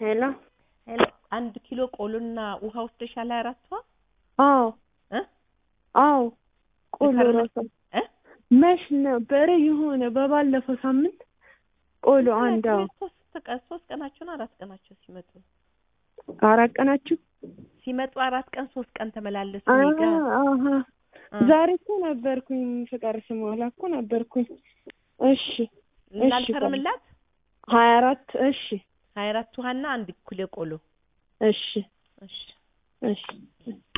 ሄሎ ሄሎ አንድ ኪሎ ቆሎና ውሃ ወስደሻል? ሀያ አራቷ አዎ እ አዎ ቆሎ የከረመ- ራሱ እ መች ነበረ የሆነ በባለፈው ሳምንት ቆሎ አንድ አዎ ሶስት ቀን ሶስት ቀናቸው ነው አራት ቀናቸው ሲመጡ አራት ቀናችሁ ሲመጡ አራት ቀን ሶስት ቀን ተመላለሱ አ- እኔ ጋ አሀ እ። ዛሬ እኮ ነበርኩኝ ፍቃድ ስሞላ እኮ ነበርኩኝ እሺ እሺ ላልፈርምላት ሀያ አራት እሺ ሀያ አራት ውሃና አንድ ኪሎ ቆሎ እሺ እሺ እሺ